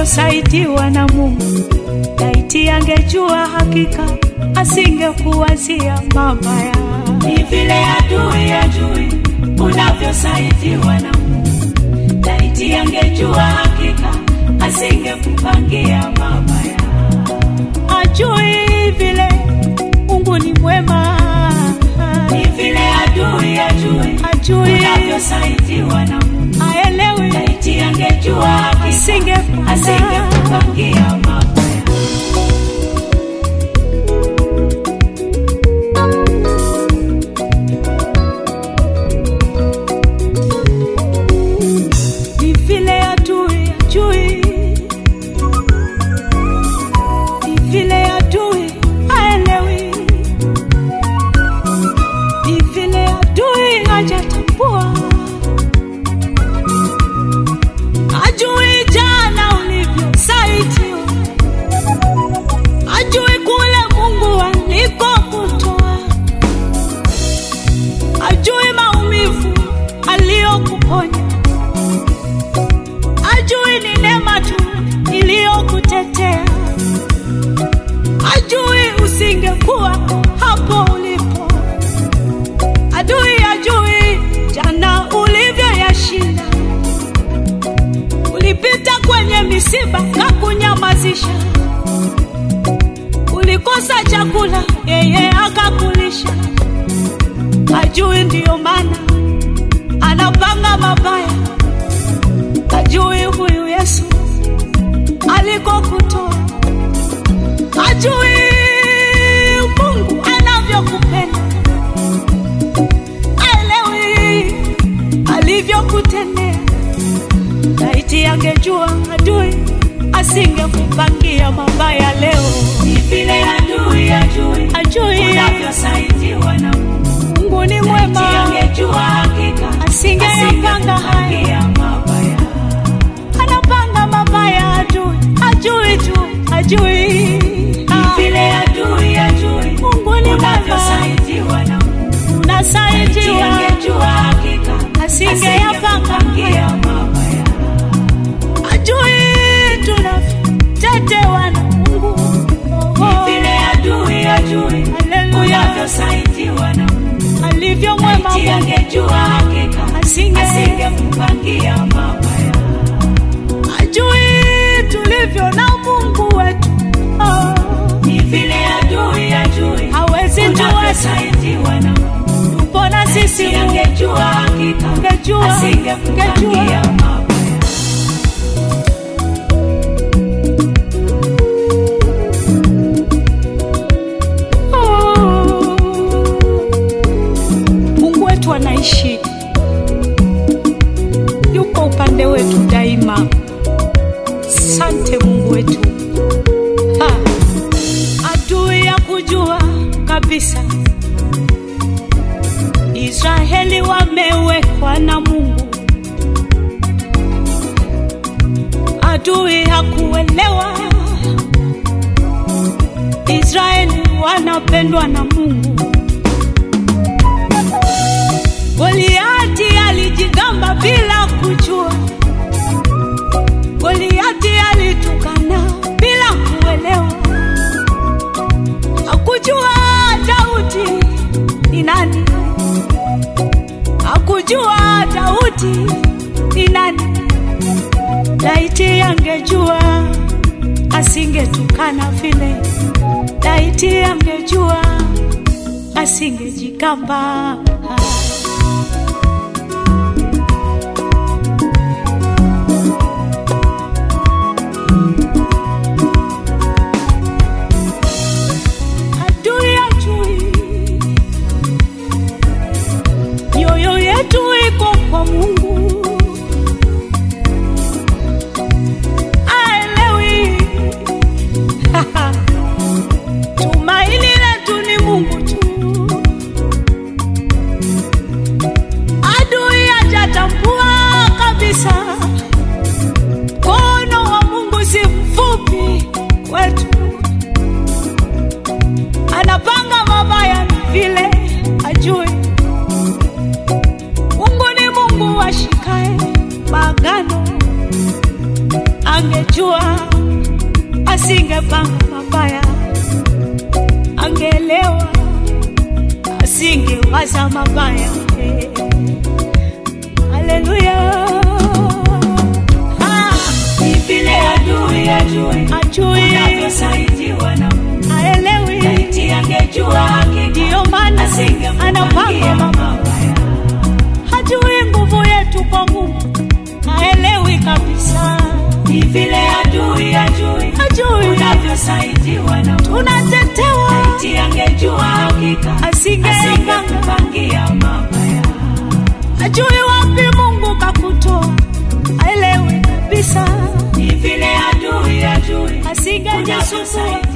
unavyosaidiwa na Mungu. Laiti angejua hakika asingekuwazia mabaya. Ni vile adui ajui unavyosaidiwa na Mungu. Laiti angejua hakika asingekupangia mabaya. Ajui vile Mungu ni mwema, Ni vile adui ajui ajui unavyosaidiwa na Mungu. aelewi, Laiti angejua hakika asingepanga asingekupangia mabaya. ni vile adui ajui, ni vile adui aelewi, ni vile adui hajatambua, ajui jana ulivyosaidiwa, ajui kule Mungu alikokutoa, ajui maumivu aliyokuponya ajui ni neema tu iliyokutetea, ajui usingekuwa hapo ulipo, adui ajui jana ulivyoyashinda. Ulipita kwenye misiba kakunyamazisha, ulikosa chakula, yeye akakulisha. Ajui ndiyo maana anapanga mabaya ajui huyu Yesu alikokutoa, ajui Mungu anavyokupenda, aelewi alivyokutendea. Laiti angejua adui asingekupangia mabaya leo, Ni vile adui ajui ajui unavyosaidiwa na Mungu. Mungu ni Laiti mwema, angejua hakika asingeyapanga haya asingekupangia mabaya. anapanga mabaya adui, ajui tu, ajui Ah, vile adui ajui Mungu ni mwema, unavyosaidiwa na Mungu. Laiti unasaidiwa, angejua hakika asingeyapanga asingekupangia haya, mabaya. ajui tunavyotetewa na Mungu. Oh, Vile adui ajui Haleluya. unavyosaidiwa na Mungu. alivyo mwema Laiti Mungu, angejua hakika Asinge- asingekupangia mabaya. ajui tulivyo na Mungu wetu. Oh, Ni vile adui ajui hawezi tuacha, unavyosaidiwa na Mungu. tupo na sisi Laiti Mungu. angejua hakika Angejua, asingekupangia angejua. mabaya. Oh. Mungu wetu anaishi, yuko upande wetu daima. Sante Mungu wetu. Ha. Adui ya kujua kabisa Israeli wamewekwa na Mungu. Adui hakuelewa Israeli wanapendwa na Mungu. Goliati alijigamba bila kujua, Goliati alitukana bila kuelewa, hakujua Daudi ni nani, hakujua Daudi ni nani. Laiti angejua asingetukana vile, laiti angejua asingejigamba. Adui ajui mioyo yetu iko kwa Mungu, aelewi tumaini letu ni Mungu tu. asingepanga mabaya, angeelewa, asingewaza mabaya. Haleluya! Ah, Ni vile adui ajui ajui, unavyosaidiwa na Mungu. aelewi, Laiti angejua hakika ndiyo maana anapanga asingempangia mabaya. mabaya. hajui nguvu yetu kwa Mungu, haelewi kabisa, Ni vile adui ajui hajui unavyosaidiwa na Mungu. tunatetewa, Laiti angejua hakika asingepanga, asingempangia mabaya. hajui wapi Mungu kakutoa, haelewi kabisa, Ni vile adui ajui asingejisumbua,